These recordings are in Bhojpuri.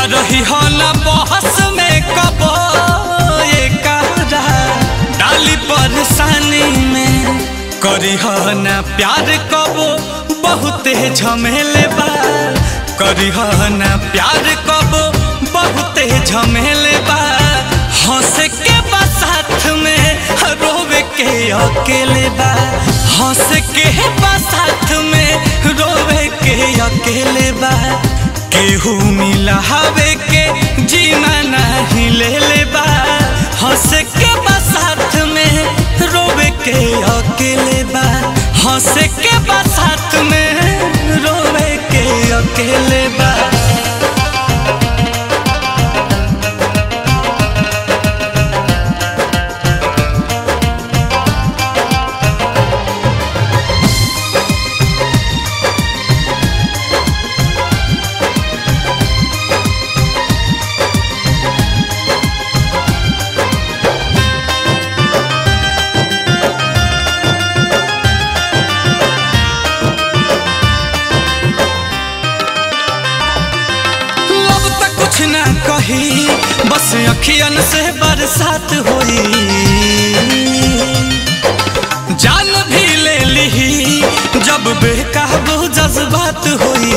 रही हो न बहस में कबो ये कहरा डाली परेशानी में करी हो न प्यार कबो बहुते झमेले बा करी हो न प्यार कबो बहुते झमेले बा हंस के बा साथ में रोवे के अकेले बा हंस के बा साथ में रोवे के अकेले बा केहू मिला हवे के जीना नहीं ले ले बा हंस के बा साथ में रोवे के अकेले बा हंस के बा साथ में रोवे के अकेले बा लब तक कुछ ना कही बस अखियन से बरसात होई जान भी ले ली जब बेकाबू जज्बात होई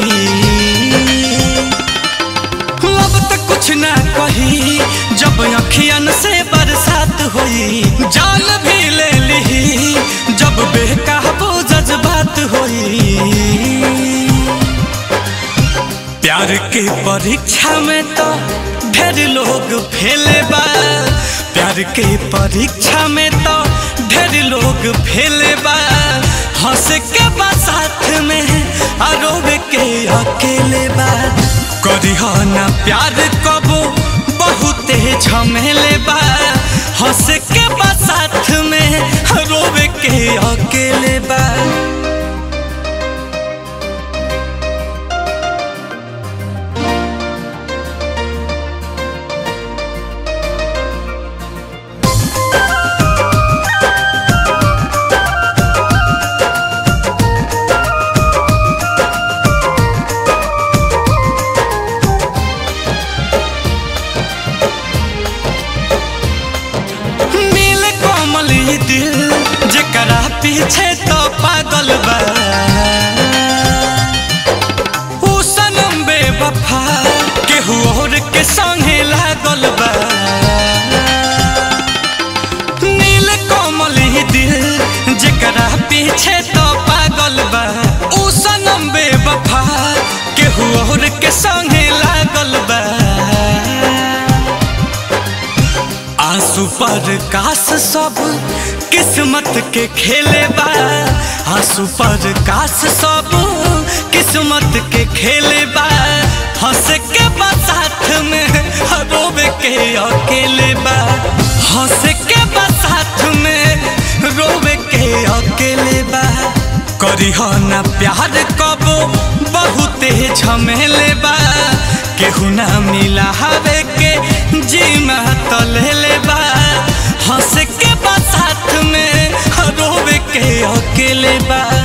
लब तक कुछ ना कही जब अखियन से बरसात होई जान भी ले ली जब बेकाबू जज्बात होई प्यार के परीक्षा में तो ढेर लोग फेले बा प्यार के परीक्षा में तो ढेर लोग फेले बा हंस के बा साथ में आरोप के अकेले बा करी हो ना प्यार कबो बहुते झमेले बा हंस के बा साथ में रोवे के अकेले बा नील कोमल ई दिल जेकरा पीछे तो पागल बा ऊ सनम बेवफा केहू और के संगे लागल बा नील कोमल ई दिल जेकरा पीछे तो पागल बा ऊ सनम बेवफा केहू और के संगे लागल बा आंसू पर कास सब किस्मत के खेले बा आंसू पर कास सब किस्मत के खेले बा हंस के बा साथ में रोवे के अकेले बा हंस के बा साथ में रोवे के अकेले बा करी हो ना प्यार कबो बहुते झमेले बा केहू ना मिला हवे के जीमा तो ले ले बा हंस के बा साथ में रोवे के अकेले बा